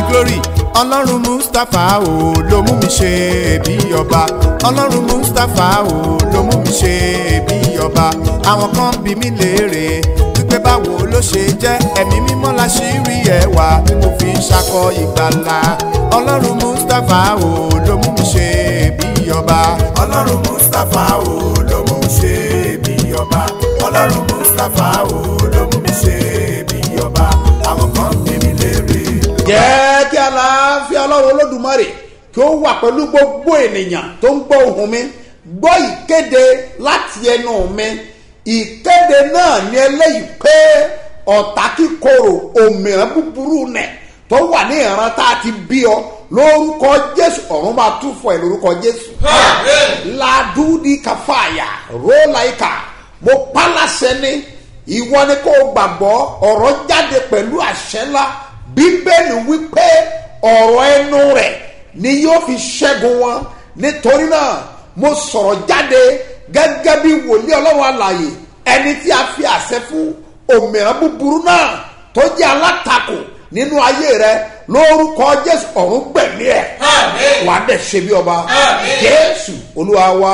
glory ọlọ́run mustapha o ló mú mi ṣe bí ọba ọlọ́run mustapha o ló mú mi ṣe bí ọba àwọn kan bí mi léèrè wípé báwo ló ṣe jẹ́ ẹ̀mí mímọ́ la ṣì rí ẹwà tí mo fi ń ṣakọ ìgbàlà ọlọ́run mustapha o ló mú mi ṣe bí ọba ọlọ́run mustapha o ló mú mi ṣe bí ọba ọlọ́run mustapha o ló mú mi ṣe bí ọba àwọn kan bí mi léèrè. jẹ́ kí aláàfin ọlọ́run olódùmarè kí ó wà pẹ̀lú gbogbo ènìyàn tó ń gbọ́ ohùn mi gbọ́ ìkéde láti ẹnu mi ìkéde náà ní eléyìí pé ọ̀tá kíkorò òmìrán búburú nẹ̀ tó wà ní ìran tá a ti bí ọ lórúkọ jésù ọ̀run máa tún fọ ẹ̀ lórúkọ jésù ladudi kafaya rolaika mo pálásẹ ní ìwọ ni kò gbàgbọ́ ọ̀rọ̀ jáde pẹ̀lú àṣẹ ńlá bíbélì wípé ọ̀rọ̀ ẹnu rẹ̀ ni yóò fi ṣẹ́gun wọn nítorí náà mo sọ̀rọ̀ jáde gẹ́gẹ́ bí wòlíì ọlọ́run àlàyé ẹni tí a fi àṣẹ fún òmìnira búburú náà tó jẹ́ alátakò nínú ayé rẹ lórúkọ jésù ọ̀run gbẹ̀mí ẹ̀ wà á dẹ̀ ṣe bí ọba jésù olúwa wa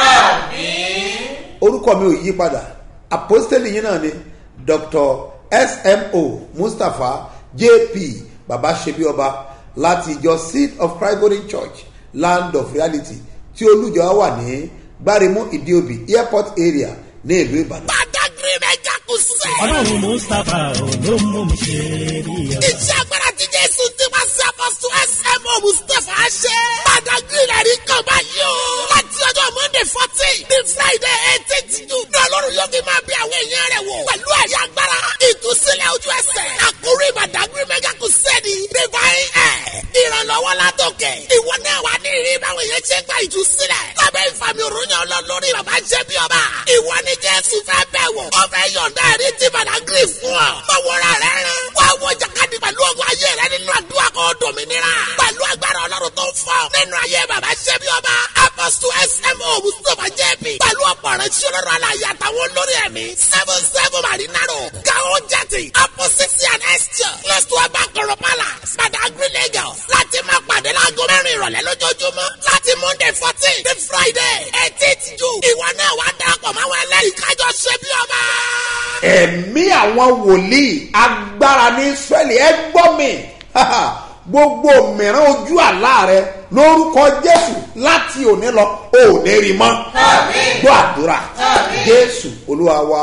orúkọ mi ò yí padà apostoli yìí náà ni dr smo mustapha jp baba ṣebí ọba láti ìjọ seed of christ golden church land of reality tí olùjọ wà ní gbáremú ìdíòbí airport area ní ìlú ìbàdàn. Badagry mẹ́jà kù sẹ́. ọlọ́run mustapha ló mú mi ṣe rí ọ. Iṣẹ́ agbára ti Jésù ti wá sí apọ́sù SMO Mustapha ṣe. Badagry rẹ̀ rí kan báyìí o. Láti ọjọ́ Monday fourteen ní Friday eighteenth June. Ní Ọlọ́run yóò fi máa bí àwọn èèyàn rẹ̀ wò. Pẹ̀lú ẹ̀yà agbára. Ìtúsílẹ̀ ojú ẹsẹ̀. Àkórí Badagry mẹ́jà kù sẹ́ni. Divine Air. Ìrànlọ́wọ́ látòkè. Ìwọ náà wà ní ìrírí báwọn èèyàn ṣe gba ìtúsílẹ̀. Lábẹ́ ìfàmì òrùnyàn ọlọ́lórí bàbá jẹ́ bí ọba. Ìwọ ni Jésù fẹ́ bẹ̀ wò. Ó fẹ́ yọ̀ǹda ẹ̀rí tí Badagry fún ọ. Báwọ̀ra rẹ̀ rẹ̀. Wá wọ jàkadì pẹ̀lú ọgbọ́n ayé rẹ̀ nínú àdúrà kan dòmìnira. Pẹ̀lú agbára ọlọ́run tó ń fọ́. Nínú ayé bàbá jẹ́ bí ọba. Apostle SMO Mustapha JB. Pẹ̀lú ọ̀pọ̀ rẹ̀ tí olóró aláya àtàwọn olórí ẹ̀mí. Seven seven Marinaro. Gao Jati. Opposite and Esther. Close to Abakoro Palace. Badagry Lagos. Láti máa pàdé láago mẹ́rin ìrọ̀lẹ́ lójoojúmọ́. Láti Monday fourteen to Friday eighteenth June. Ìwọ náà wá darapọ̀ máwọn ẹlẹ́rìí kájọ ṣe bí ọba. ẹ̀mí àwọn wòlíì agbára ní israẹli ẹ gbọ́ mi gbogbo mìíràn ojú àlá rẹ lórúkọ jésù láti òní lọ ò ní rí mọ́ gbọ́ àdúrà jésù olúwa wa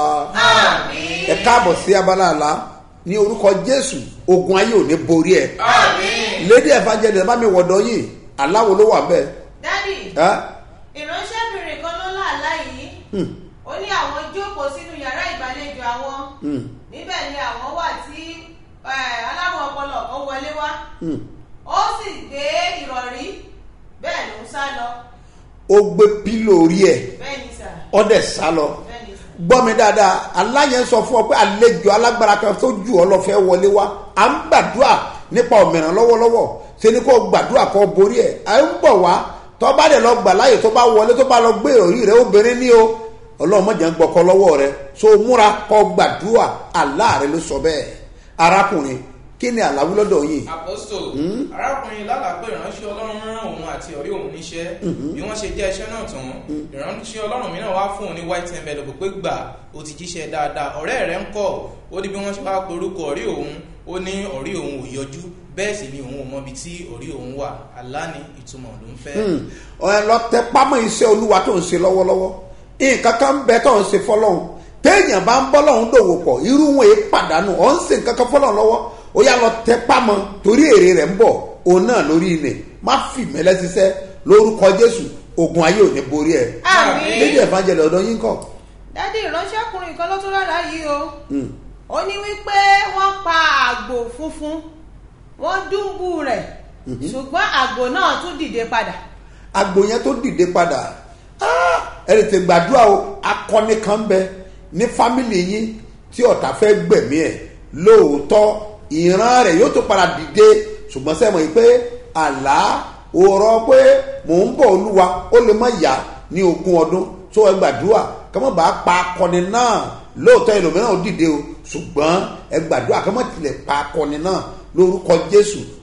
ẹ káàbọ̀ sí abala àlá ní orúkọ jésù ogun ayé ò ní borí ẹ lédi evangelist bá mi wọ̀dọ̀ yìí aláwo ló wà bẹ́ẹ̀ dádì ẹ́ ìránṣẹ́bìnrin kan ló láàlá yìí ó ní àwọn jókòó sínú yàrá ìgbàlejò àwọn níbẹ̀ ni àwọn wà tí eh, aláwọ̀ ọpọlọ kan wọlé wá ó sì gbé ìrọ̀rí bẹ́ẹ̀ ló ń sá lọ ó gbé pílò orí ẹ̀ bẹ́ẹ̀ ni sà ọ̀dẹ̀ sá lọ bẹ́ẹ̀ ni sà gbọ́ mi dáadáa aláyẹn sọ fún ọ pé àlejò alágbára kan tó jù ọ lọ fẹ́ wọlé wá à ń gbàdúrà nípa òmìnira lọ́wọ́lọ́wọ́ ṣe ni kò gbàdúrà kó borí ẹ̀ à ń bọ̀ wá tó bá dẹ̀ lọ gbà láàyè tó bá wọlé tó bá lọ gbé ìròrí rẹ obìnrin ní o ọlọ́run mọ̀jà ń gbọ́kọ lọ́wọ́ rẹ so múra kó gbàdúrà àlá rẹ ló sọ bẹ́ẹ̀ arákùnrin kí ni àláwí lọ́dọ̀ yìí aposto arákùnrin lálàá pé ìránṣẹ́ ọlọ́run rán òun àti ọ̀rẹ́ òun níṣẹ́ bí wọ́n ṣe jẹ́ iṣẹ́ náà tán ìránṣẹ́ ọlọ́run mìíràn wá fún òun ní white envelope pé gbà ó ti jíṣẹ́ dáadáa ọ̀rẹ́ rẹ̀ ń kọ́ ó ní bí wọ́n ṣe wá porúkọ ọ̀rẹ́ òun ó ní ọ̀rẹ́ òun ò yọjú bẹ́ẹ̀ sì ni òun ò mọbi tí ọ̀rẹ́ òun wà àlá ní ìtumọ̀ ló ń fẹ́. ẹ lọ tẹ pámọ́ iṣẹ́ olúwa tó ń ṣe lọ́wọ́lọ́wọ́ nǹkan kan ń bẹ tó ń ṣe fọlọ́hún téèyàn bá ń bọ́ lọ́hún dòwò pọ̀ irú wọn èé pàdánù ọ̀ ń ṣe nǹkan kan fọlọ́hún lọ́wọ́ ó yà lọ tẹ pámọ́ torí èrè rẹ̀ ń bọ̀ òun náà lórí ilẹ̀ má fi mẹ́lẹ́ ṣiṣẹ́ lórúkọ jésù ogun ayé ò ní borí ẹ̀ Àmín. lédi ẹ̀fánjẹlẹ̀ ọ̀dọ́ yín kọ̀ dádì ìránṣẹ́kùnrin kan ló tún lára yìí o ó ní wípé wọ́n pa àgbò funfun wọ́n dúnbù rẹ̀ ṣùgbọ́n àgbò náà tún dìde padà agbo yẹn tó dìde padà ah, ẹ lè tẹ gbàdúrà o akọni kan bẹ ní fámìlì yín tí ọ̀tá fẹ́ gbẹ̀mí ẹ̀ lóòótọ́ ìran rẹ̀ yóò tó padà dìde ṣùgbọ́n sẹ́wọ̀n yìí pé àlá òrọ̀ pé mò ń bọ̀ olúwa ó lè má yá ní ogún ọdún tó ẹ gbàdúrà kọ́mọ́ bá pa akọni náà lóòótọ́ ẹlòmíràn ó dìde o ṣùgbọ́n ẹ gbàdúrà kọ́mọ́ tilẹ̀ pa akọni náà lórúkọ jésù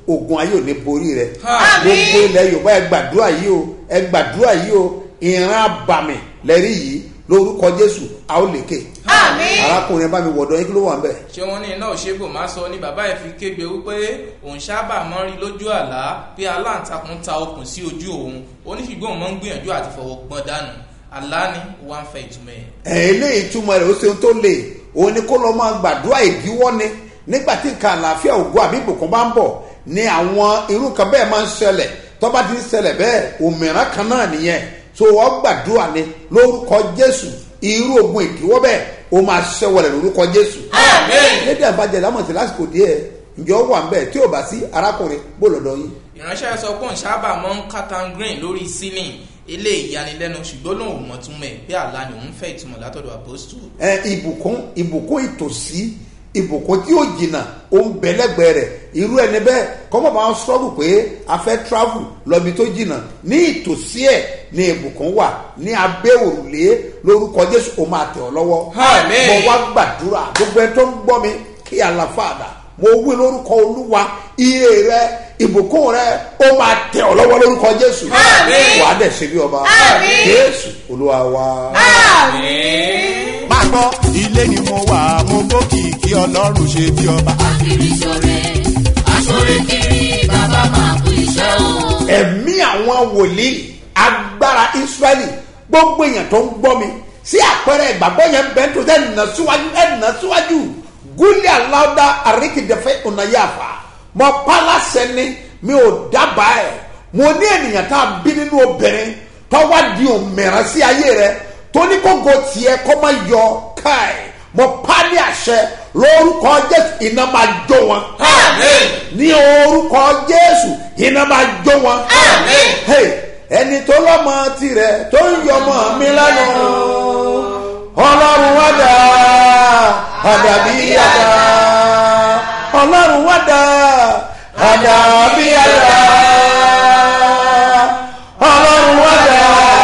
ogun ayé ò ní borí rẹ Àmín. gbogbo ilẹ̀ yorùbá ẹ gbàdúrà yìí o ẹ gbàdúrà yìí o ìran àbàmì lẹ́rí yìí lórúkọ jésù a ó lékè Àmín. arákùnrin ẹ bá mi wọ̀dọ̀ yín kí ló wà ń bẹ̀. ṣé wọn ní iná òṣèbò máa sọ ni bàbá ẹ fi kégbe wípé òun sábà máa ń rí lójú àlá pé aláǹtakùn ta okùn sí ojú òun oníṣègùn òun máa ń gbìyànjú àti fọwọ́ gbọ́n dànù àlá ni wọ́n á fẹ́ ìtumọ̀ ẹ̀. ẹ̀ eléyìí túmọ̀ rẹ̀ ó ṣe ohun tó lè òun ni kó lọ́ máa gbàdúrà ìdíwọ́ ni nígbà tí nǹkan àlàáfíà ògùn àbí ìbùkún bá ń bọ̀ ni àwọn irú kan bẹ́ẹ̀ máa ń ṣẹlẹ̀ tó bá ti ń ṣẹlẹ̀ bẹ́ẹ̀ òmìnira kan náà nìyẹn so wọ́n gbàdúrà ni lórúkọ jésù irú ogun ìdíwọ́ bẹ́ẹ̀ ó máa ṣẹ́wọ̀lẹ̀ lórúkọ jésù. lédè àbájá lámọ̀tí lásìkò díẹ̀ ǹjọ́ wà ń bẹ̀ tí ò bá sí arákùnrin bó lọ́dọ̀ yín. ìránṣẹ́ sọ pé òun sábà máa ń katan green lórí ceiling ilé ìyanilẹ́nu ṣùgbọ́n lòun ò mọ̀ túmọ̀ ẹ̀ pé àlá ni òun fẹ́ ìtumọ̀ látọ̀dọ̀ àpòstù. ẹ ìbùkún ìbùkún ìtòsí ìbùkún tí ó jìnnà ó ń bẹ lẹ́gbẹ̀ẹ́ rẹ̀ irú ẹni bẹ́ẹ̀ kọ́mọ̀ bá ń sọ́rù pé a fẹ́ travel lọ́bi tó jìnnà ní ìtòsí ẹ̀ ní ìbùkún wà ní abẹ́ òrùlé lórúkọ jésù ó máa tẹ̀ ọ́ lọ́wọ́ Àmín. mo wá gbàdúrà gbogbo ẹ tó ń gbọ́ mi kí àlàfàdà mo wí lórúkọ olúwa iye rẹ ìbùkún rẹ ó máa tẹ̀ ọ́ lọ́wọ́ lórúkọ jésù Àmín. wàá dẹ̀ ṣe bí ọba Àmín. jésù olúwa wa. máa gbọ́ ilé ni mo wà mo gbókìkí ọlọ́run ṣe bí ọba. kiri sore asore kiri bàbá máa kú iṣẹ́ o. ẹ̀mí àwọn wòlíì agbára israẹli gbogbo èèyàn tó ń gbọ́ mi sí àpẹẹrẹ ìgbàgbọ́ yẹn bẹ́ẹ̀ tó tẹ́ ẹ̀nà síwájú ẹ̀nà síwájú gúlì aláwọ̀dá àríkìdẹ́fẹ́ ọ̀nàyàfà mọ pálásẹ ni mi ò dábàá ẹ̀ mo ní ènìyàn tá a bí nínú obìnrin tọ́wá di òmìnira sí ayé rẹ tó ní kókó tiẹ̀ kó má yọ káì mo pa ní àṣẹ lórúkọ jésù iná máa jó wọn ní orúkọ jésù iná máa jó wọn. Hey, ẹni tó lọ́mọ tirẹ̀ tó ń yọmọ mi lẹ́nu ọlọ́run wá dá àdàbí àdá ọlọ́run wá dá àdàbí àdá ọlọ́run wá dá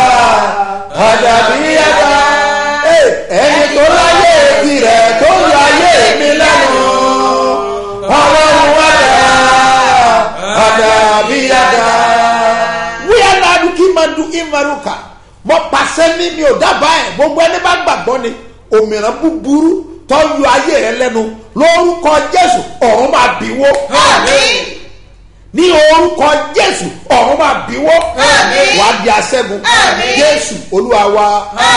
àdàbí àdá Hey, ẹni tó láyé tirẹ̀ tó ń yọ ayé mi lẹ́nu ọlọ́run wá dá àdàbí àdá wíyá ládùú kí máa du ìmaruka mọ pàṣẹ ní mi ò dábàá ẹ gbogbo ẹni bá gbàgbọ́ ni òmìnira búburú tó yọ ayé rẹ lẹ́nu lórúkọ jésù ọ̀run máa bíwó ní orúkọ jésù ọ̀run máa bíwó wàá di aṣẹ́gun jésù olúwa wa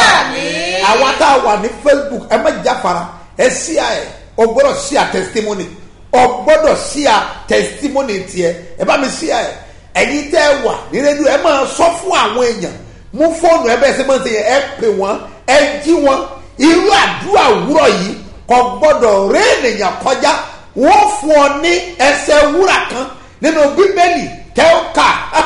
àwa tá a wà ní facebook ẹ má jáfara ẹ sí à ẹ o gbọ́dọ̀ sí à testimony o gbọ́dọ̀ sí à testimony tiẹ̀ ẹ bá mi sí à ẹ ẹ̀yin tẹ́ ẹ wà ní rédíò ẹ máa sọ fún àwọn èèyàn mú fóònù ẹ bẹ́ẹ̀ sẹ́ máa ń ṣe yẹn ẹ pè wọ́n ẹ jí wọn irú àdúrà wúrọ̀ yìí kò gbọ́dọ̀ ré ènìyàn kọjá wọ́n fún ọ ní ẹsẹ̀ wúrà kan nínú bíbélì tẹ́ ó kà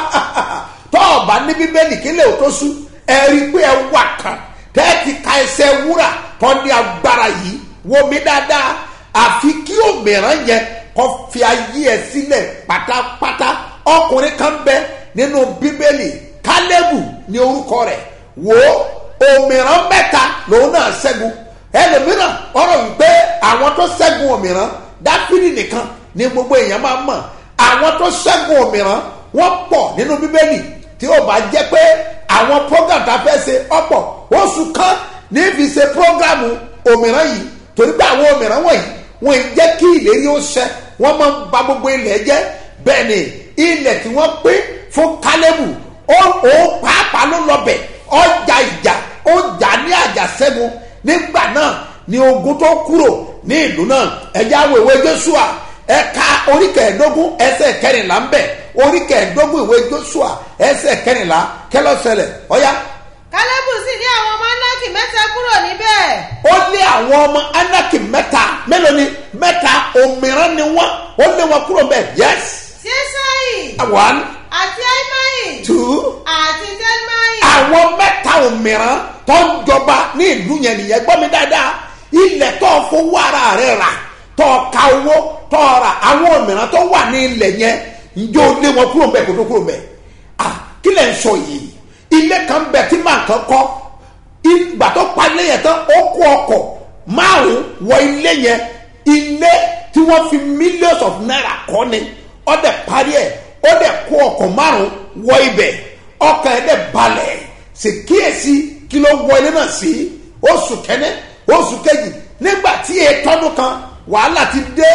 tọ́ ọ̀bá ní bíbélì kí lè tó sú ẹ rí i pé ẹ wà kan tẹ́ ẹ ti ka ẹsẹ̀ wúrà tọ́ ní agbára yìí wo mi dáadáa àfi kí òmìrán yẹn kọ́ fi ayé ẹ sílẹ̀ pátápátá ọkùnrin kan bẹ nínú bíbélì kálẹ́bù ní orúkọ rẹ̀ wò ó òmìrán mẹ́ta lòun náà ṣẹ́gun ẹlòmíràn ọ̀rọ̀ wípé àwọn tó ṣẹ́gun òmìrán dáfídì nìkan ni gbogbo èèyàn máa mọ̀ àwọn tó ṣẹ́gun òmìrán wọ́n pọ̀ nínú bíbélì tí ó bá jẹ́ pé àwọn program tá a fẹ́ ṣe ọ̀pọ̀ oṣù kan ní fi ṣe program òmìrán yìí torí pé àwọn òmìrán wọ̀nyí wọ́n ì jẹ́ kí ìlérí ó ṣẹ wọ́n máa ń ba gbogbo ilẹ̀ jẹ́ bẹ́ẹ̀ ni ilẹ̀ tí wọ́n pín fún kálẹ́bù ó ó pàápàá ló lọ bẹ̀ ọjà ìjà ó jà ní àjàṣẹ́gun nígbà náà ni ogun tó kúrò ní ìlú náà ẹ̀já wo ìwé joshua ẹ̀ka oríkẹ̀ẹ́dógún ẹsẹ̀ kẹrìnlá ń bẹ̀ oríkẹ̀ẹ́dógún ìwé joshua ẹsẹ̀ kẹrìnlá kẹlọ́sẹlẹ̀ ọ̀yá kálẹ́bù sì ní àwọn ọmọ anáàkì mẹ́ta kúrò níbẹ̀. ó lé àwọn ọmọ anaki mẹ́ta mélòó ni mẹ́ta òmìrán ni wọ́n ó lé wọn kúrò bẹ́ẹ̀ yes ṣẹ́sáì one àti aimáì two àti tẹ́lmáì. àwọn mẹ́ta òmìrán tó ń jọba ní ìlú yẹn nìyẹn gbọ́ mi dáadáa ilẹ̀ tó fowó ara rẹ̀ rà tó ka owó tó ra àwọn òmìrán tó wà ní ilẹ̀ yẹn njó lé wọn kúrò bẹ́ẹ̀ kó tó kúrò bẹ́ẹ̀ ah kí lẹ̀ ń sọ yìí ilé kan bẹ̀ tí màá kan kọ́ ìgbà tó pa ilé yẹn tán ó kó ọkọ̀ márùn wọ ilé yẹn ilé tí wọ́n fi millions of naira kọ́ ni ó dẹ̀ parí ẹ̀ ó dẹ̀ kó ọkọ̀ márùn wọ ibẹ̀ ọkàn ẹ̀ dẹ̀ balẹ̀ sì kíyèsí kí ló wọ ilé náà sí oṣù kẹ́nẹ́ oṣù kejì nígbà tí ètọ́dún kan wàhálà ti dé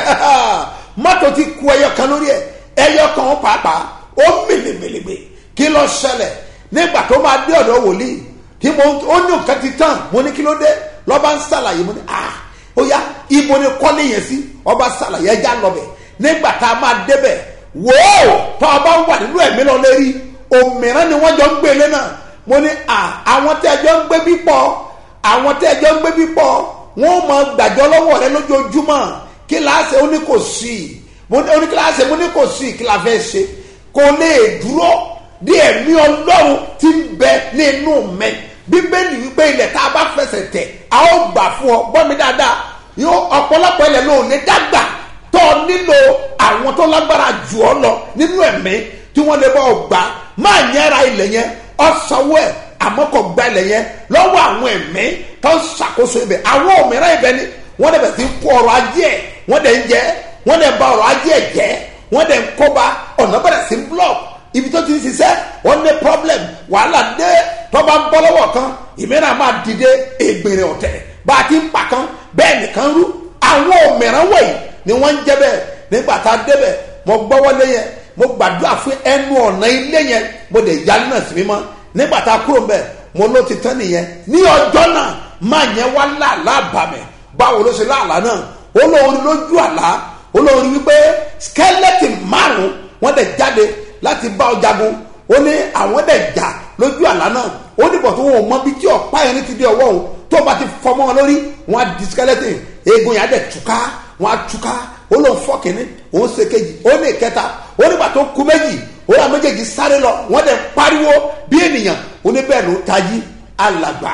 mọ́tò ti ku ẹyọ kan lórí ẹ̀ ẹyọ kan pàápàá ó mèlèmèlèmè kí ló ṣẹlẹ̀ nígbà tó máa dé ọ̀dọ̀ wòlíì tí mo ó ní nǹkan ti tán mo ní kí ló dé lọ́ba ń ṣàlàyé mo ní ah ó yá ibo ni kọ́lé yẹn sí ọba ṣàlàyé ẹja lọ́bẹ̀ nígbà tá a máa débẹ̀ wòó tó a bá wà nínú ẹ̀mí lọ lérí òmìrán ni wọ́n jọ ń gbélé náà mo ní à àwọn tẹ́ ẹ jọ ń gbé bí pọ̀ àwọn tẹ́ ẹ jọ ń gbé bí pọ̀ wọ́n mọ gbàjọ́ lọ́wọ́ rẹ lójoojúmọ́ kí láàṣẹ ó ní kò sí mo ní ó ní kí láàṣẹ mo ní kò sí kí la fẹ́ ṣe kò lè dúró bí ẹ̀mí ọlọ́run ti ń bẹ nínú mẹ́ bíbélì wípé ilẹ̀ tá a bá fẹsẹ̀ tẹ̀ a ó gbà fún ọ gbọ́ mi dáadáa yóò ọ̀pọ̀lọpọ̀ ilẹ̀ ló lè dàgbà tó o nílò àwọn tó lágbára jù ọ lọ nínú ẹ̀mí tí wọ́n lè bá ọ gbà máa nyẹ́ra ilẹ̀ yẹn ọ̀sánwó ẹ̀ àmọ́ kò gba ilẹ̀ yẹn lọ́wọ́ àwọn ẹ̀mí tó ń ṣàkóso ibẹ̀ àwọn òmìnira ibẹ̀ ni wọ́n dẹ̀ bẹ̀ sí kó ọrọ̀ ajé ẹ̀ wọ́n dẹ̀ ń jẹ́ wọ́n dẹ̀ ń ba ọrọ̀ ajé ẹ̀ jẹ́ wọ́n dẹ̀ ń kóba ọ̀nà bẹ̀rẹ̀ sí block ibi tó ti ń ṣiṣẹ́ wọ́n ní problem wàhálà dé tó bá ń bọ́ lọ́wọ́ kan ìmíràn máa dìde ègbèrè ọ̀tẹ̀ bá a ti ń pa kan bẹ́ẹ̀ nìkan rú àwọn òmìnira wọ̀nyí ni wọ́n ń jẹ́ bẹ́ẹ̀ nígbà tá a débẹ̀ mo gbọ́wọ́lé yẹn mo gbàdúrà fún ẹnu ọ̀nà ilé yẹn mo dẹ̀ yálé náà sí mímọ́ nígbà tá a kúrò mbẹ mo ló ti tán nìyẹn ní ọjọ́ náà máa yẹn wá láàlá bàmẹ̀ báwo ló ṣe láàlá náà olórí lójú àlá olórí wípé skeleton márùn wọn dẹ̀ jáde láti bá ọ jagun ó ní àwọn dẹ̀ jà lójú àlá náà ó ní bọ̀ tó wọn mọ bí tí ọ̀pá yẹn ti dé ọwọ́ òun tó bá ti fọmọ́ wọn lórí wọn á di skeleton eegun yẹn á dẹ̀ túká wọn á túká ó lóun fọ́ kínní òun ṣe kejì ó ní ìkẹta ó nígbà tó kú méjì ó yà méjèèjì sáré lọ wọ́n dẹ̀ pariwo bí ènìyàn oníbẹ̀ ló tají alàgbà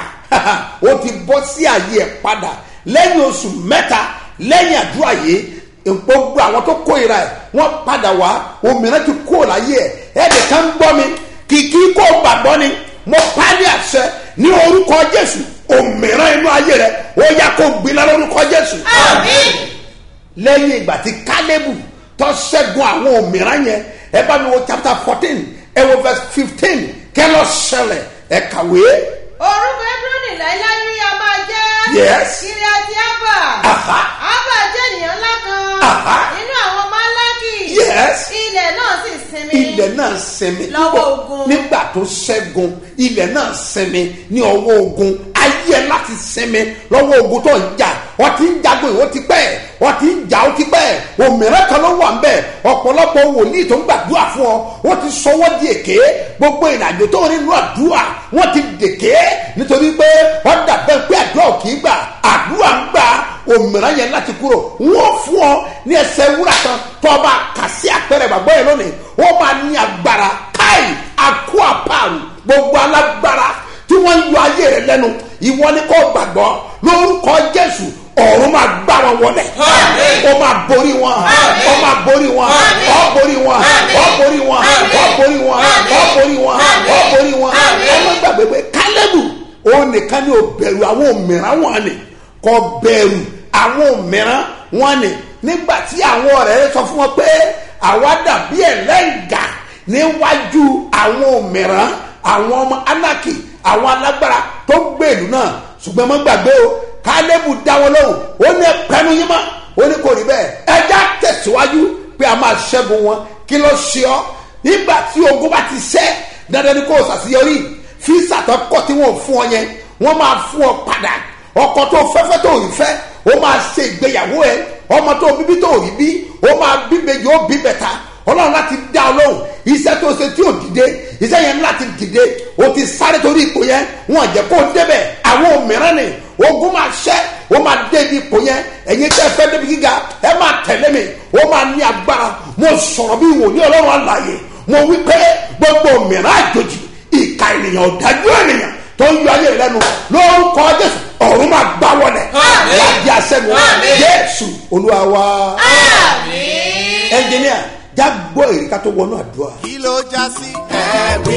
ó ti bọ́ sí àyè ẹ̀ padà lẹ́yìn oṣù mẹ́ta lẹ́yìn àdúrà yìí gbogbo àwọn tó kóira ẹ̀ wọ́n padà wá òmìnira ti kó láyé ẹ̀ ẹ̀ẹ́dẹ̀ kan gbọ́ mi kìkì kó gbàgbọ́ ni mo pálí àṣẹ ní orúkọ jésù òmìnira inú ayé rẹ ó yá kó gbiná lórúkọ jésù. lẹ́yìn ìgbà tí kálẹ́bù tó ṣẹ́gun àwọn òmìnira yẹn ẹ bá mi wo chapter fourteen ẹ wo verse fifteen kẹ́ lọ ṣẹlẹ̀ ẹ kàwé. orúkọ ebroni láíláí ni a máa jẹ́. Yes. kiri àti abba. Aha. abba jẹ́ ènìyàn ńlá kan. Aha. nínú àwọn málákì. Yes. ilẹ̀ náà sì sinmi. ilẹ̀ náà sinmi Lọ́wọ́ ogun. nígbà tó ṣẹ́gun ilẹ̀ náà sinmi ní ọwọ́ ogun ayé ẹ láti sinmi lọ́wọ́ ogun tó ń jà wọ́n ti ń jagun ìwọ́n ti pẹ́ wọ́n ti ń jà ó ti pẹ́ òmìnira kan ló wà ń bẹ̀ ọ̀pọ̀lọpọ̀ wòlíì tó ń gbàdúrà fún ọ wọ́n ti sọwọ́ di èké gbogbo ìrìnàjò tó ń rí nínú àdúrà wọ́n ti dèké nítorí pé wọ́n dàbẹ́ pé àdúrà ò kì í gbà àdúrà ń gbà òmìnira yẹn láti kúrò wọ́n fún ọ ní ẹsẹ̀ wúrà kan tó o bá kà sí àpẹẹrẹ ìgbàgbọ́ yẹn lónìí wọ́n máa ní agbára káì àkó àpàrù gbogbo alágbára tí wọ́n ń yọ ayé rẹ lẹ́nu ìwọ ni kò gbàgbọ́ lórúkọ jésù ọ̀run máa gbá wọn wọlé ó máa borí wọn ó máa borí wọn ó borí wọn ó borí wọn ó borí wọn ó borí wọn ó borí wọn ọmọ gbàgbé pé kálẹ́bù òun nìkan ni ò bẹ̀rù àwọn òmìnira wọn ni kò bẹ̀rù àwọn òmìnira wọn ni nígbà tí àwọn ọ̀rẹ́ rẹ sọ fún wọn pé àwa dàbí ẹlẹ́ǹgà níwájú àwọn òmìnira àwọn ọmọ anaki àwọn alágbára tó gbé ìlú náà ṣùgbọ́n mo gbàgbé o kálẹ́bù dá wọn lóhùn ó ní ẹpẹnu yín mọ́ ó ní kò rí bẹ́ẹ̀ ẹja tẹ̀síwájú pé a máa ṣẹ́gun wọn kí ló ṣe ọ́ nígbà tí ogun bá ti ṣẹ́ dandan ni kò ṣàṣeyọrí fíìsà tó kọ́ tí wọ́n fún ọ yẹn wọ́n máa fún ọ padà ọkọ tó fẹ́fẹ́ tó rí fẹ́ ó máa ṣe ìgbéyàwó ẹ ọmọ tó bíbí tó rí bí ó máa bí méjì ó bí bẹ̀ta ọlọ́run láti dá ọ lóhùn iṣẹ́ tó ṣe tí ò dìde iṣẹ́ yẹn láti dìde o ti sáré torí ipò yẹn wọn jẹ́ kó débẹ̀ àwọn òmíràn ni ogun máa ṣẹ́ ó máa dé ibi ipò yẹn ẹ̀yin tẹ́ fẹ́ débi gíga ẹ máa tẹ̀lé mi ó máa ní agbára mo sọ̀rọ̀ bí wòlíì ọlọ́run àlàyé mo wí pé gbogbo òmíràn àjòjì ìka ènìyàn ọ̀dájú ènìyàn tó ń yọ ayé rẹ lẹ́nu lórúkọ jésù ọ̀run máa gbá wọlé láti àṣẹgun jésù olúwa wa ẹnjìníà já gbọ́ èrè ká tó wọnú àdúrà. kí ló já sí. ẹ̀rí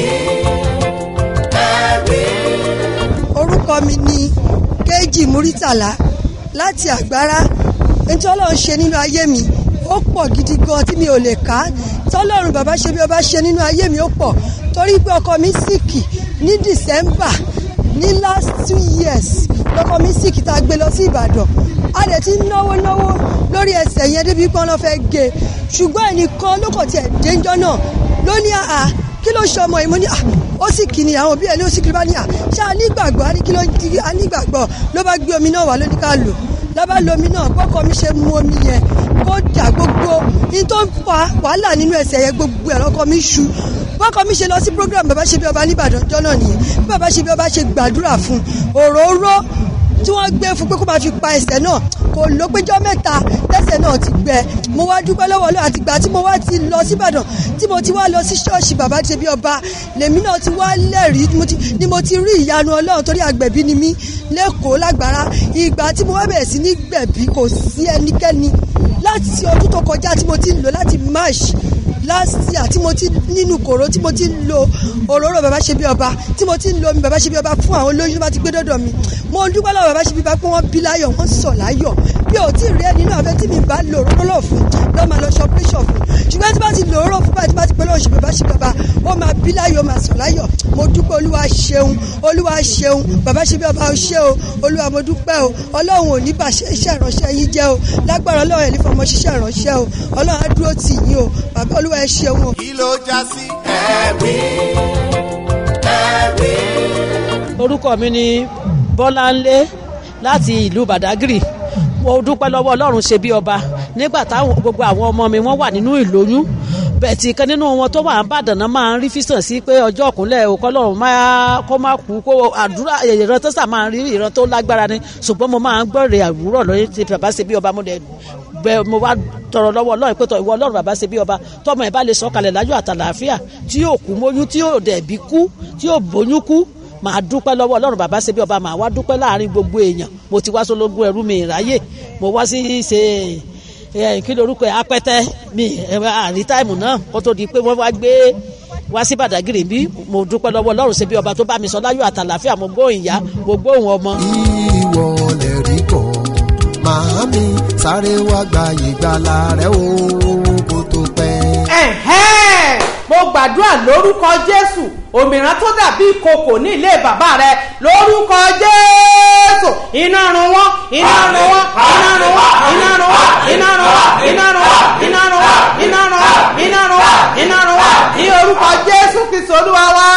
ẹ̀rí. orúkọ mi ni kéjì muritàlá láti àgbára nítorí ọlọ́run ṣe nínú ayé mi ó pọ̀ gidi gan tí mi ò lè ká tọ́lọ́run bàbá ṣe bí ọba ṣe nínú ayé mi ó pọ̀ torí pé ọkọ mi sìkì ní december ní last two years lọkọ mi sìkì tá a gbé lọ sí ìbàdàn a dẹ̀ ti náwó náwó lórí ẹsẹ̀ yẹn débi pé wọ́n fẹ́ gé e ṣùgbọ́n ẹnìkan ló kọ̀ tiẹ̀ déńjọ́ náà ló ní àá kí ló ṣe ọmọ yìí mo ní à ó sì kì ní àwọn òbí ẹ ní ó sì kì ní bá ní à ṣé a nígbàgbọ́ a ní kí ló di a nígbàgbọ́ ló bá gbé omi náà wá lóní ká lò lábá lo omi náà bọ́kọ mi ṣe mu omi yẹn kó dà gbogbo ní tó ń fa wàhálà nínú ẹsẹ̀ yẹn gbogbo ẹ̀rọ ọkọ mi ṣu bọ́kọ mi ṣe lọ sí program bàbá ṣe bí ọba nìbàdàn jọ́ náà nìyẹn bí bàbá ṣe bí ọba ṣe gbàdúrà fún òróró tí wọ́n gbé fún pé kó máa fi pa ẹsẹ̀ náà kò ló péjọ́ mẹ́ta tẹ́sẹ̀ náà ti gbẹ mo wá dúpẹ́ lọ́wọ́ lọ́wọ́ àtìgbà tí mo wá ti lọ síbàdàn tí mo ti wá lọ sí ṣọ́ọ̀ṣì bàbá ṣe bí ọba lèmi náà ti wá lẹ́rìí ni mo ti rí ìyanu ọlọ́run torí àgbẹ̀bí ni mí lẹ́kọ̀ọ́ lágbára ìgbà tí mo wá bẹ̀rẹ̀ sí ní gbẹ̀bí kò sí ẹnikẹ́ni láti ọdún tó kọjá tí mo ti ń lò láti march last year tí mo ti nínú kòró tí mo ti ń lo òróró bàbá ṣe bí ọba tí mo ti ń lo omi bàbá ṣe bí ọba fún àwọn olóyún tó bá ti gbé dọ́dọ̀ mi mo ń dúpẹ́ lọ́wọ́ bàbá ṣe bí ọba pé wọ́n bí láyọ̀ wọ́n sọ̀ láyọ̀ bí o tí ì rí ẹni náà fẹ́ tí mi bá lo òróró fún lọ́ máa lọ ṣe operation fún ṣùgbọ́n tí bá ti lo òróró fún báyìí tí bá ti pẹ́ lọ́wọ́ ṣe bàbá ṣe bí ọba ó máa bí láyọ̀ ó máa sọ̀ láyọ̀ mo dúpẹ́ olúwa ṣeun olúwa ṣeun bàbá ṣe bí ọba ó ṣe o olúwa mo dúpẹ́ o ọlọ́run ò ní bà ṣe iṣẹ́ ìránṣẹ́ yín jẹ́ o lágbára ọlọ́run ẹ̀ ní fọmọ ṣiṣẹ́ ìránṣẹ́ o ọlọ́run á dúró tì yín o bàbá olúwa ẹ ṣeun o. kí ló já sí ẹ̀rí ẹ̀rí. orúkọ mi ni bọ́láńlé láti ìlú badagry mo dúpẹ́ lọ́wọ́ ọlọ́run ṣe bí ọba nígbà táwọn gbogbo àwọn ọmọ mi wọ́n wà nínú ìlóyún bẹ̀tì kan nínú wọn tó wà ń bàdàn náà máa ń rí físàn sí pé ọjọ́ ọ̀kúnlẹ̀ òkọ́lọ́run máa kó má kú kó àdúrà ìran tó sà máa ń rí ìran tó lágbára ni ṣùgbọ́n mo máa ń gbọ́rẹ̀ àwúrọ̀ lórí ti bàbá ṣe bí ọba mo dẹ̀ bẹ mo wá tọrọ lọ́wọ́ ọlọ́run pé tọ ìwọ ọlọ́run bàbá ṣe bí ọba tọmọ ẹ bá lè sọ kalẹ̀ láyọ̀ àtàlàáfíà tí yóò kú móyún tí yóò dẹ̀ bí kú tí yóò bóyún kú màá dúpẹ́ lọ́wọ́ ọlọ́run bàbá ṣe bí ọba màá wá dúpẹ́ láàrin gbogbo èèyàn mo ti wá sólógún ẹrú mi ìráyè mo wá sí ṣe ẹ kí lorúkọ ẹ apẹtẹ mi àrí táìmù náà kó tó di pé wọ́n wá gbé wá sí bàdàgìrì bí mo dúpẹ́ lọ́wọ́ ọlọ́run ṣe bí ọba tó bá mi sọ láyọ̀ àtàlàáfíà mo gbóhùn ìyá mo gbóhùn ọmọ. ìwọ lè rí kọ́ màámi sáré wá gba ìgbàlà rẹ o kó tó pẹ́. ẹ̀hẹ́n mo gbàdúrà lórúkọ jésù òmìrán tó dàbí ìkòkò ní ilé bàbá rẹ lórúkọ jésù iná run wọn iná run wọn iná run wọn iná run wọn iná run wọn iná run wọn iná run wọn iná run wọn iná run wọn iná run wọn ní orúkọ jésù kristu olúwa wá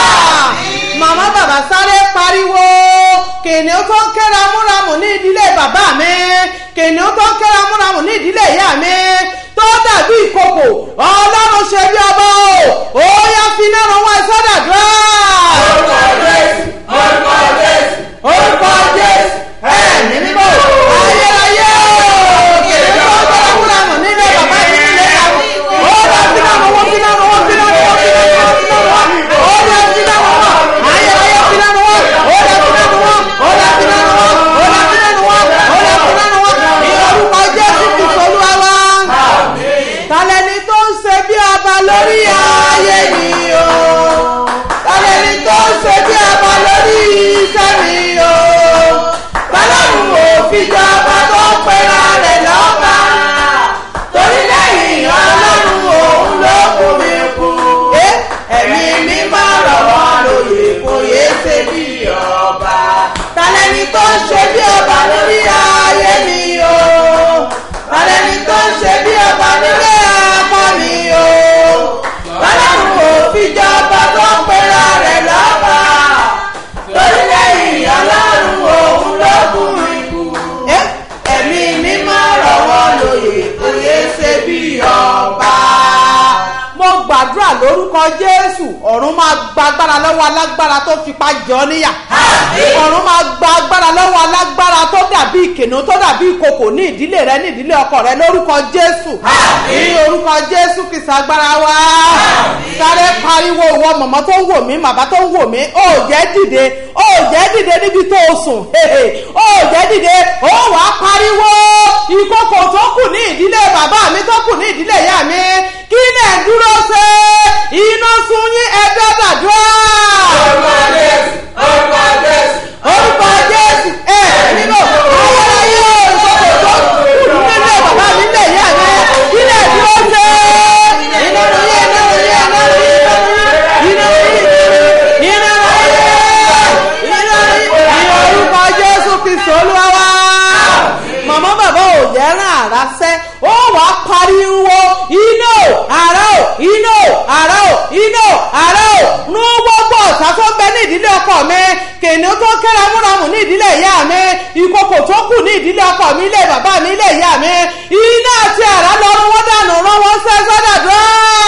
màmá bàbá sáré pariwo kìnìún tó ń ké ramúramù ní ìdílé bàbá mi kìnìún tó ń ké ramúramù ní ìdílé ìyá mi tó dàbí ìkòkò ọlọ́run ṣe bí ọba o ó yá finá ran wọn sọ́dàdúrà. orúkọ jésù orúkọ jésù orúkọ jésù ẹ̀mí mímọ́ ayérayé kìnìún tó ń ké ramúramù nílé bàbá mi nílé ìyá mi ó yá finá ran wọn finá ran wọn finá ran wọn finá ran wọn finá ran wọn ó yá finá ran wọn ayérayé finá ran wọn ó yá finá ran wọn ó yá finá ran wọn ó yá finá ran wọn ó yá finá ran wọn ní orúkọ jésù kìsọ̀ olúwa wa tàlẹ́ni tó ń ṣe bí ọba lórí ayé mi o tàlẹ́ni tó ń ṣe bí ọba lórí iṣẹ́ mi o tàlẹ́nu òfìjọba tó pera rẹ̀ lọ́ba torí lẹ́yìn ọlọ́run òun ló kú mi kú ẹ̀mí mi máa rọ̀ wọ́n lóye kò yé ṣe bí ọba tàlẹ́ni tó ń ṣe bí ọba lórí ayé mi o tàlẹ́ni tó ń ṣe bí ọba lórí ọmọ mi o ọlọ́run ò fìjọba tó ń pera rẹ̀ lọ́ba torí lẹ́yìn ọlọ́run òun ló kú mi kú ẹ̀mí mi máa rọ̀ wọ́n lóye kò yé ṣe bí ọba mo gbàdúrà lórúkọ jésù ọ̀run máa gba agbára lọ́wọ́ alágbára tó fipá jọ níyà ọ̀run máa gba agbára lọ́wọ́ alágbára tó dàbí ìkìnnú tó dàbí ìkòkò ní ìdílé rẹ ní ìdílé ọkọ rẹ lórúkọ jésù ní orúkọ jésù kìsà agbára wa sáré pariwo ìwọ mọ̀mọ́ tó ń wò mí màbá tó ń wò mí ó jẹ́ dìde ó jẹ́ dìde níbi tó o sùn ó jẹ́ dìde ó wàá pariwo ìkòkò tó kù ní ìdílé bàbá mi tó kù ní ìdílé ìyá mi kí lẹ̀ ń dúró ṣe iná sun yín ẹgbẹ́ dàdúrà. orúkọ jésù orúkọ jésù orúkọ jésù ẹ nínú ayérayé ìkòkò tó kù nílé bàbá mi lè yá mi abúramù ní ìdílé ìyá mi ìkòkò tó kù ní ìdílé ọkọ mi ilé bàbá mi ilé ìyá mi iná àti àrá lọ́rùn wọ́n dànù rán wọ́n sẹ́ sọ́dàdúrà.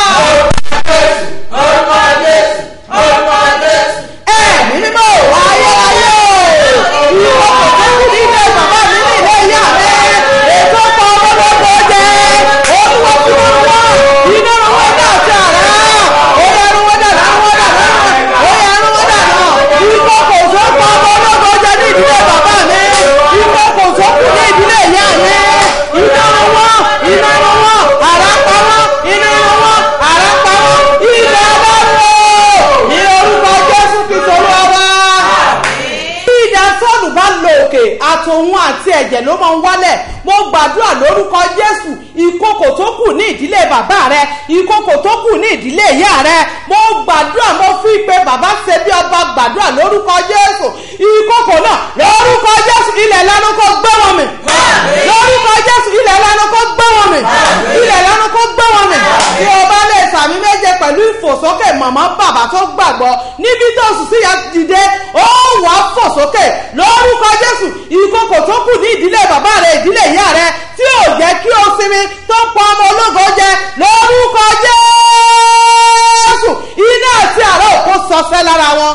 ẹ̀mí mímọ́ ayé ayé ìkòkò tó kù ní ilé bàbá mi ní ilé ìyá mi ètò ọkọ̀ ọmọdé jẹ́ olúwo tí wọ́n wá iná rán wọ́n dà àti àrá ó yẹ rán wọ́n dà rán wọ́n dà rán ó yẹ rán wọ́n dà rán ìkòkò tó kọ́ ọmọ ológo jẹ ní ìdílé bàbá mi ìkòkò tó kù ní ìdílé ìyá mi iná rán wọ́n iná rán wọ́n àrá pa wọ́n iná rán wọ́n àrá pa wọ́n ilẹ̀ ọlọ́run ní orúkọ jésù kristu olúwa bí ìdá sọ́ọ̀nù bá lo òkè àtòun àti ẹ̀jẹ̀ ló máa ń wálẹ̀ mo gbàdúrà lórúkọ jésù ìkòkò tó kù ní ìdílé bàbá rẹ ìkòkò tó kù ní ìdílé ìyá rẹ mo gbàdúrà mo fi pé bàbá ṣe bí ọba gbàdúrà lórúkọ jésù ìkòkò náà lórúkọ jésù ilẹ̀ lánàá kó gbé wọn mi lórúkọ jésù ilẹ̀ lánàá kó gbé wọn mi ilẹ̀ lánàá kó gbé wọn mi tí o bá lè sàmì méje pẹ̀lú ìfòsókè màmá bàbá tó gbàgbọ́ níbi tó sùn sí ya dìde ó wà á fò sókè lórúkọ jésù ìkòkò tó kù ní ìdílé bàbá rẹ ìdílé ìyá rẹ tí ò jẹ́ kí o sinmi tó pa ọmọ ológo jẹ lórúkọ jésù iná àti àrà òkú sọsẹ lára wọn.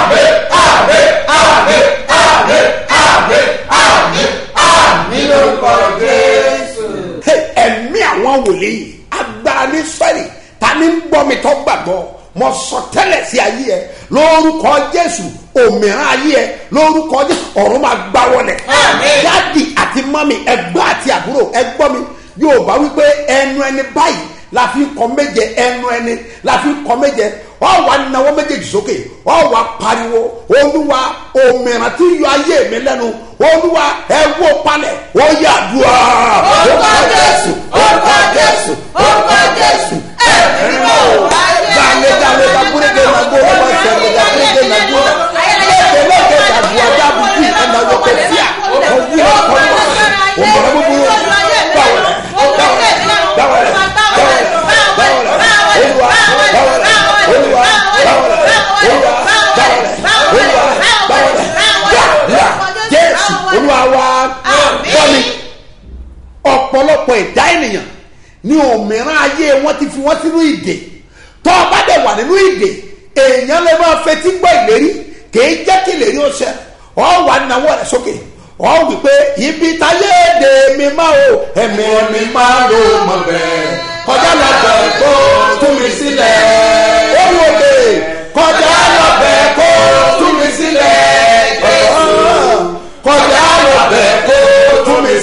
Hey, ẹ̀mí àwọn wòlíì agbára ní sẹ́rì ta ni ń gbọ́ mi tó gbàgbọ́ mo sọ tẹ́lẹ̀ sí ayé ẹ lórúkọ jésù òmìnira ayé ẹ lórúkọ jésù ọ̀run máa gbá wọlẹ̀ dáàdì àti mọ́mì ẹgbọ́n àti àbúrò ẹgbọ́n mi yóò bá wípé ẹnu ẹni báyìí la fi kọ méje ẹnu ẹni la fi kọ méje ọ wà náwó méjèèjì sókè ọ wà pariwo olúwa òmìnira tí yọ ayé mi lẹ́nu olúwa ẹ wó palẹ̀ ó yà dùá. orúkọ jésù orúkọ jésù orúkọ jésù ẹ mímọ́ dale dale da burege na golo ma sẹlẹ da burege na golo lẹkẹ lẹkẹ da bu ada bubu ẹna wọ kẹ fia ọwú ẹ kọlu ọmọdé búburú báwọlẹ báwọlẹ báwọlẹ báwọlẹ báwọlẹ olúwa báwọlẹ olúwa báwọlẹ olúwa báwọlẹ olúwa báwọlẹ gbàgbà jésù olúwa wa bọ́mi ọ̀pọ̀lọpọ̀ ẹ̀dá ènìyàn ní òmìnira ayé wọn ti fi wọn sínú ìdè tọ́ ọ bá dẹ̀ wà nínú ìdè èèyàn lè máa fetí gbọ́ ìlérí kìí jẹ́ kí ìlérí ó ṣẹ ọ wà náwó rẹ̀ sókè ọ wí pé ibi táyé èdè mi máa o ẹ̀mí mi máa ló mọ̀ bẹ́ẹ̀ kọjá lọ́bẹ̀ kó tún mi sílẹ̀ ó wò lè kọjá lọ́bẹ̀ kó tún mi sílẹ̀ kọjá lọ́bẹ̀ kó tún mi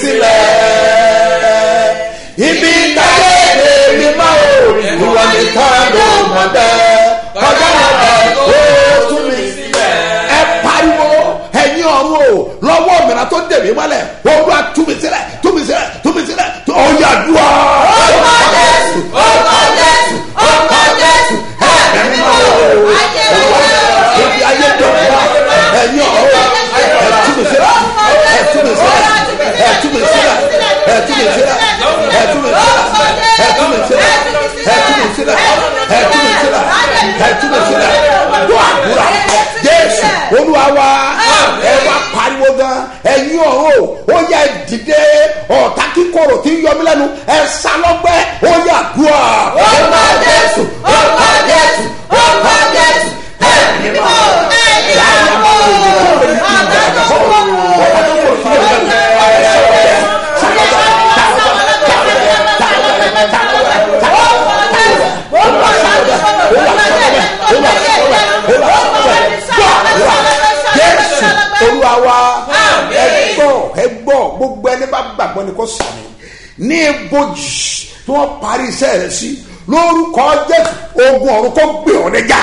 sílẹ̀ ibi táyé èdè mi máa o ìwọ nìkan ló mọ̀ bẹ́ẹ̀ kọjá lọ́bẹ̀ kó tún mi sílẹ̀ ẹ pariwo ẹ̀yin ọ̀run o lọ́wọ́ mìíràn tó dèmí mọ́lẹ̀ olúwa tú mi sílẹ̀ tú mi sílẹ̀ tú mi sílẹ̀ ọ̀yà dùn. orúkọ jésù orúkọ jésù orúkọ jésù ẹ̀mí máa o ibi ayé dọ̀wọ́ ẹ̀yin ọ̀run ẹ̀ tú mi sílẹ̀ ẹ̀ tú mi sílẹ̀ ẹ̀ tú mi sílẹ̀ ẹ̀ tú mi sílẹ̀ ẹ̀ tú mi sílẹ̀ ẹ̀ tú mi sílẹ̀ ẹ̀ tú mi sílẹ̀ ẹ̀ tú mi sílẹ̀ ẹ̀ tú mi sílẹ̀ dùn àdúrà jésù olúwa wa ẹ wá pariwo gan ẹ̀yin ọ̀run o ó yẹ dìde ọ̀tá kíkorò tí ń yọmí lẹ́nu ẹ sá lọ́gbẹ́ ó yẹ àdúrà. orúkọ jésù orúkọ jésù orúkọ jésù ẹ̀mí mọ́ ẹ̀yà mọ́ ọ̀tá tó kọ̀ sí ọ̀rẹ́ jésù olúwa wa ẹ gbọ́ ẹ gbọ́ gbogbo ẹni bá gbàgbọ́ ni kò sàmì ní ibojì tí wọ́n parí iṣẹ́ rẹ̀ sí lórúkọ jésù ogun ọ̀run kò gbé ọ̀ níjà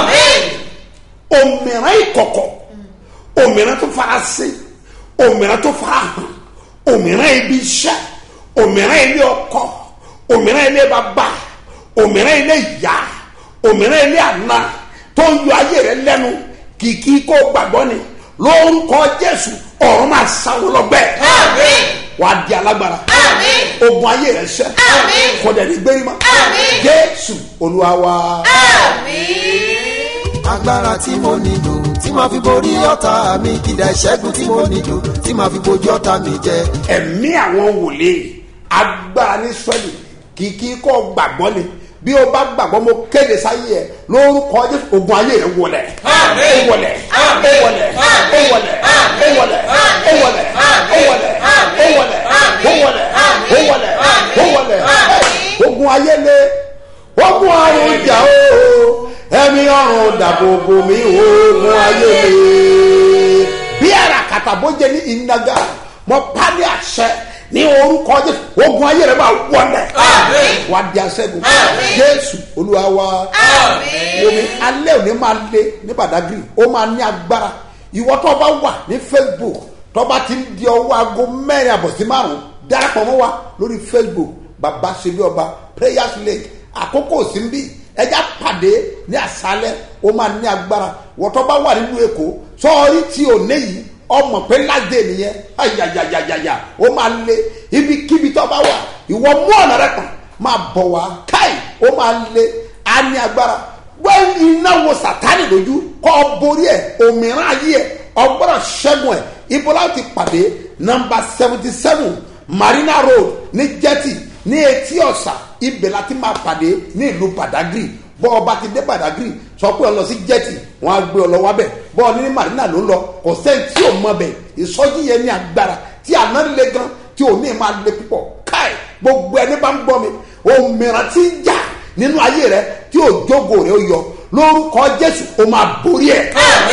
òmìnira ìkọ̀kọ̀ òmìnira tó fara sí òmìnira tó fara hàn òmìnira ibi iṣẹ́ òmìnira ilé ọkọ òmìnira ilé bàbá òmìnira ilé ìyá òmìnira ilé àná tó ń yọ ayé rẹ lẹ́nu kìkì kó gbàgbọ́ ni lórúkọ jésù ọ̀run máa sáwọ́ lọ́gbẹ́ wà á di alágbára ogun ayé rẹ ṣẹ kọ̀dẹ̀ ní gbérí mọ́ jésù olúwa wa. agbára tí mo nílò tí màá fi borí ọ̀tá mi ìdá ìṣẹ́gun tí mo nílò tí màá fi bojú ọ̀tá mi jẹ. ẹ̀mí àwọn wòlíì agbára ní sọ́ọ̀lì kìkì kọ́ gbàgbọ́ ni bí o bá gbàgbọ́ mo kéde sáyé ẹ lórúkọ jésù ogun ayé rẹ wọlẹ̀ ó wọlẹ̀ ó wọlẹ̀ ó wọlẹ̀ ó wọlẹ̀ ó wọlẹ̀ ó wọlẹ̀ ó wọlẹ̀ ó wọlẹ̀ ó wọlẹ̀ ó wọlẹ̀ ogun ayé le ogun àrùn jà o ẹ̀mí ọ̀run dàbòbò mi ogun ayé le bí ara kàtàbójẹ ní ìnaga mo pálí àṣẹ ní orúkọ jésù ogun ayé rẹ máa wọlẹ̀ wà á di aṣẹ́gun jésù olúwa wa omi alẹ́ òní máa lé ní badagry ó máa ní agbára ìwọ tó bá wà ní facebook tó bá ti ń di ọwọ́ aago mẹ́rin àbọ̀ sí márùn-ún darapọ̀ mọ́ wa lórí facebook baba ṣebí ọba prayers lake àkókò sí ń bí ẹja pàdé ní àṣálẹ́ ó máa ní agbára ìwọ tó bá wà nínú èkó sọ́ọ́rí tí ò ní yìí ọmọ pé ládé nìyẹn ayayayayaya ó máa lé ibikíbi tó bá wà ìwọ mú ọ̀nà rẹ kàn máa bọ̀ wá káì ó máa lé á ní agbára wọ́n iná wo sàtánì lójú kọ́ ọ borí ẹ̀ òmìnira ayé ẹ̀ ọgbọ́dọ̀ ṣẹ́gun ẹ̀ ibo láti pàdé nọmba seventy seven marina road ní jetty ní etí ọ̀sà ibẹ̀ láti máa pàdé ní ìlú badagry bọ́ ọba ti dé badagry sọ pé ọ lọ sí jetty wọn á gbé ọ lọ wábẹ̀ bọ́ ọ ní marina ló ń lọ kò sẹ́ni tí ò mọ bẹ̀ ìsọjí yẹn ní agbára tí àná le gan tí ò ní máa le púpọ̀ káì gbogbo ẹni bá ń gbọ́ mi òmìnira ti ń jà nínú ayé rẹ tí òjògo rẹ ó yọ lórúkọ jésù ó máa borí ẹ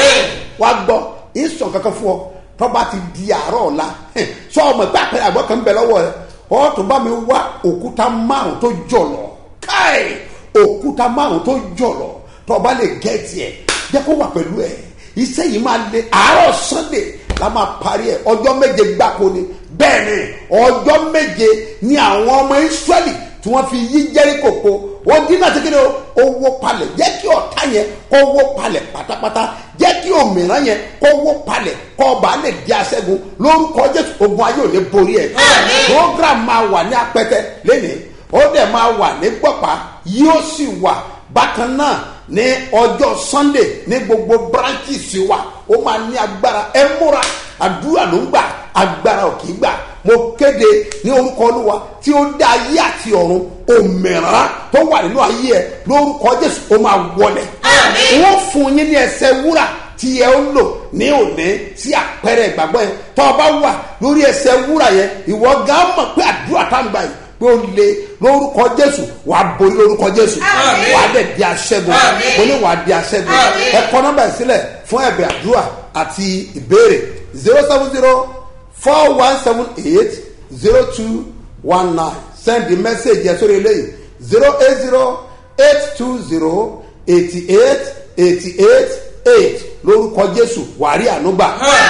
wá gbọ́ ìsàn kankan fún ọ tọ́ba ti di àárọ̀ ọ̀la sọ ọmọ ìgbà pẹ̀lú àgbọ̀ kan ń bẹ lọ́wọ́ rẹ ọ́ tó bá mi wá òkúta márùn tó jọ̀lọ̀ káì òkúta márùn tó jọ̀lọ̀ tọ́ba lè gẹ̀ẹ́tì ẹ̀ jẹ́ kó wà pẹ̀lú ẹ̀ iṣẹ́ yìí máa le àárọ̀ sunday la máa parí ẹ̀ ọjọ́ méje gbáko ni bẹ́ẹ̀ ni ọjọ́ méje ni àwọn ọmọ israẹli tí wọ́n fi yí jẹ́ríkò po wọ́n dín náà tẹ́kẹ́ ní owó palẹ̀ jẹ́ kí ọ̀tá yẹn kó wó palẹ̀ pátápátá jẹ́ kí òmìnira yẹn kó wó palẹ̀ kó ọba lè di aṣẹ́gun lórúkọ jésù ogun ayé ò ní borí ẹ̀. program máa wà ní apẹtẹ lẹ́nìí ó dẹ̀ máa wà ní gbọ̀pá yóò sì wà bákan náà ní ọjọ́ sunday ní gbogbo branches wa ó máa ní agbára ẹ múra àdúrà ló ń gbà agbára ò kì í gbà mo kéde ní orúkọ olúwa tí ó dá ayé àti ọ̀run òmìnira tó wà nínú ayé ẹ lórúkọ jésù ó máa wọlẹ̀ wọ́n fún yín ní ẹsẹ̀ wúrà tí ẹ ń lò ní òní sí àpẹẹrẹ ìgbàgbọ́ yẹn tó o bá wà lórí ẹsẹ̀ wúrà yẹn ìwọ gan mọ̀ pé àdúrà tá ń gbà yìí pé ó le lórúkọ jésù wàá borí lórúkọ jésù wàá dẹ̀ di aṣẹ́gun mo ní wàá di aṣẹ́gun ẹ kọ́ nọ́mbà yìí sílẹ̀ fún ẹ̀bẹ̀ àdúrà àti ìbéèrè zero seven zero four one seven eight zero two one nine send the message yẹn sórí eléyìí zero eight zero eight two zero eighty eight eighty eight eight lórúkọ jésù wàá rí ànúgbà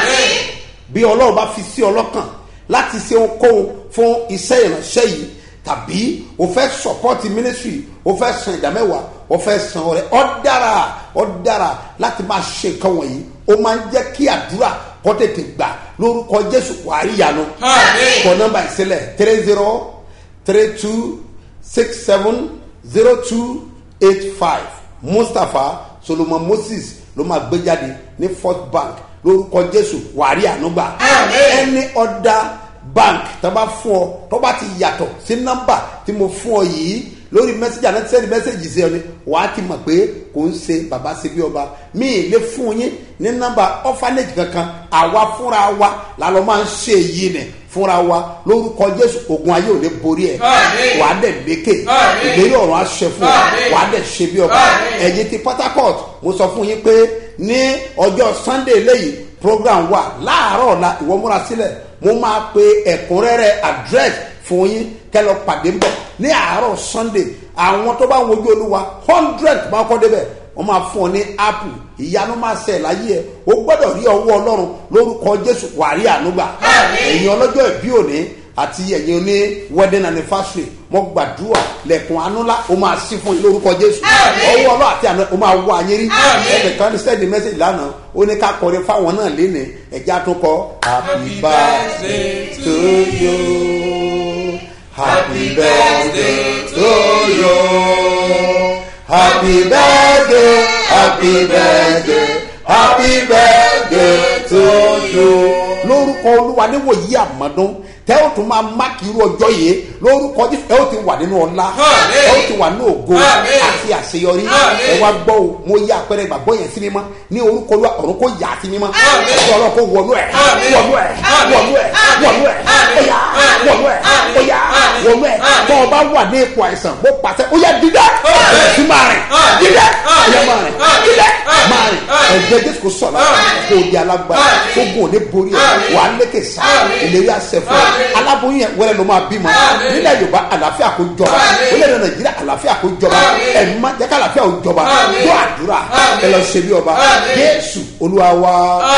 bí ọlọ́run bá fi sí ọlọ́kàn láti ṣe ohunkóhun fún iṣẹ́ ìránṣẹ́ yìí tàbí o fẹ́ support ministry o fẹ́ san ìdámẹ́wàá o fẹ́ san ọrẹ ọ dára ọ dára láti máa ṣe nǹkan wọ̀nyí ó máa ń jẹ́ kí àdúrà kọ́ tètè gbà lórúkọ jésù wàhálì yanu kọ nọmba ìsílẹ̀ three zero three two six seven zero two eight five mustapha solomon moses ló máa gbé jáde ní first bank lórúkọ jésù wàhálì ànúgbà ẹni ọ̀dà bank tó bá fún ọ tó bá ti yàtọ̀ sí nọ́mbà tí mo fún ọ yìí lórí mẹ́sẹ̀gì àná sẹ́ni mẹ́sẹ̀gì sí ọ ni wàá ti mọ̀ pé kò ń ṣe bàbá ṣe bí ọba mi ì lè fún yín ní nọ́mbà orphanage kankan àwa fúnra wa làlọ́ máa ń ṣe èyí nì fúnra wa lórúkọ jésù ogun ayé ò lè borí ẹ wàá dẹ̀ lékè ìlérí ọ̀run aṣẹ fún ọ wàá dẹ̀ ṣe bí ọba ẹ̀yin ti port harcourt mo sọ fún yín pé ní ọjọ́ sunday lẹ́yìn program wa láàárọ̀ ọ̀la ìwọ múra sílẹ̀ mo máa pe ẹ̀kúnrẹ́rẹ́ address fún yín kẹlọ pàdé bọ̀ ní àárọ̀ sunday àwọn tó bá ń wojú olúwa hundred máa kọ́ débẹ̀ wọ́n máa fún ọ ní apple ìyanu máa ṣe láyé ẹ o gbọ́dọ̀ rí ọwọ́ ọlọ́run lórúkọ jésù wàrí ànúgbà ẹ̀yin ọlọ́jọ́ ìbí òní àti ẹ̀yin oní wedding anniversary mo gbàdúrà lẹ̀kùn anúlá o máa sí fún yín lórúkọ jésù ọwọ́ ọlọ́ àti àná o máa wọ ayé rí ẹnìkan ní sẹ́ẹ̀dì mẹ́sẹ̀gì lánàá ó ní ká kọrin fáwọn náà lénìí ẹ̀já tún kọ happy birthday to you happy birthday to you happy birthday happy birthday happy birthday to you. lórúkọ olúwa níwòyí àmọ́dún tẹ́ ó tún máa máàkì irú ọjọ́ yìí lórúkọ jésù ẹ ó ti wà nínú ọlá Àmín. ẹ ó ti wà nínú ògo Àmín. àti àṣeyọrí Àmín. ẹ wá gbọ́ o mo yí àpẹẹrẹ ìgbàgbọ́ yẹn sí mímọ́ ní orúkọ olúwa ọ̀run kò yà á sí mímọ́ Àmín. ọjọ́ ọlọ́run kò wọnú ẹ̀ Àmín. wọnú ẹ̀ Àmín. wọnú ẹ̀ wọnú ẹ̀ Àmín. ó yá Àmín. wọnú ẹ̀ ó yá Àmín. wọnú ẹ̀ Àmín. tó o bá wà ní ipò àìsàn mo pàṣẹ ó yá dídá Àmín. sí máa rìn Àmín. dídá ó yá Àmín. máa rìn Àmín. dídá Àmín. máa rìn Àmín. ẹ̀jẹ̀ jésù kò sọ̀rọ̀ kò di alágbára Àmín. tó gùn òní borí ẹ̀ Àmín. wà á lékè sá Àmín. ìlérí àṣẹ fún ẹ Àmín. aláboyún yẹn wẹ́rẹ́ ló máa bímọ Àmín. nílẹ̀ yorùbá àlàáfíà kò jọba Àmín. orílẹ̀-èdè nàìjíríà àlàáfíà kò jọba Àmín. ẹ̀mí má jẹ́ ká àlàáfíà ò jọba Àmín. gbọ́ àdúrà Àmín. ẹ lọ ṣe bí ọba Àmín. jésù olúwa wa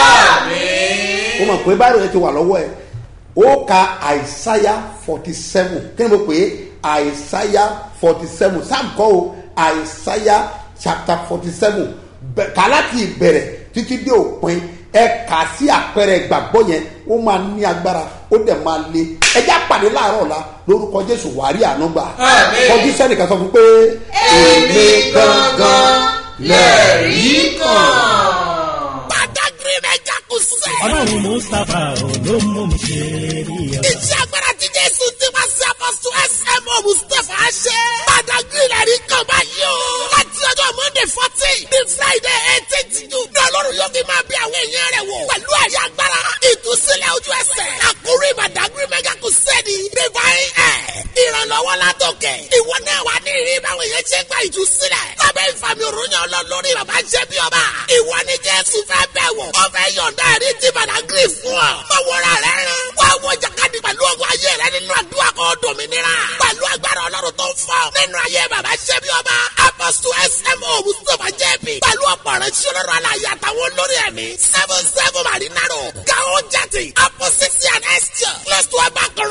ó mọ̀ pé báyìí rẹ̀ ti wà lọ́wọ́ ẹ̀ ó ka àìsáyà forty seven kí ni mo pè é àìsáyà forty seven sam kọ́ o àìsáyà chapter forty seven kà láti ìbẹ̀rẹ̀ títí dé òpin ẹ kà sí àpẹẹrẹ ìgbàgbọ́ yẹn ó máa ní agbára ó dẹ̀ máa le ẹjẹ́ àpàdé láàárọ̀ la lórúkọ jésù wàrí àánú gbà Àmín. kọjú sẹ́nìkan sọ fún pé èmi gangan lẹ́rìí kan. Badagry mẹ́jà kù sẹ́. ọlọ́run mustapha ò ló mú mi ṣe rí ọba. Iṣẹ́ agbára ti Jésù ti wá sí apọ́sù SMO Mustapha ṣe. Badagry lẹ́rí kan báyìí o. Láti ọjọ́ Monday fourteen ní Friday eighteen June. Ní Ọlọ́run yóò fi máa bí àwọn èèyàn rẹ̀ wò. Pẹ̀lú ẹ̀rí agbára. Ìtúsílẹ̀ ojú ẹsẹ̀. Àkórí Badagry mẹ́jà kù sẹ́ni. Divine Air. Ìrànlọ́wọ́ látòkè. Ìwọ náà wà ní ìrírí báwọn èèyàn ṣe gba ìtúsílẹ̀. Lábẹ́ ìfàmì òrùnyàn ọlọ́ lórí bàbá ṣẹ́ bí ọba. Ìwọ ni Jésù fẹ́ bẹ̀ wò. Ó fẹ́ yọ̀ǹda ẹ̀rí ti Badagry fún ọ. Báwọ̀ra rẹ̀ rán. Wá wọ jàkadì pẹ̀lú ọgbọ́n ayé rẹ nínú àdúrà kan dòmìnira. Pẹ̀lú agbára ọlọ́run tó ń fọ́. Nínú ayé bàbá ṣẹ́ bí ọba. Apostle SMO Mustapha JB. Pẹ̀lú ọ̀pọ̀ rẹ̀ ṣí ọlọ́run aláyé àtàwọn olórí ẹ̀mí. Seven seven Marinaro. Gao Jati. Opposite and Esther. Close to Abakoro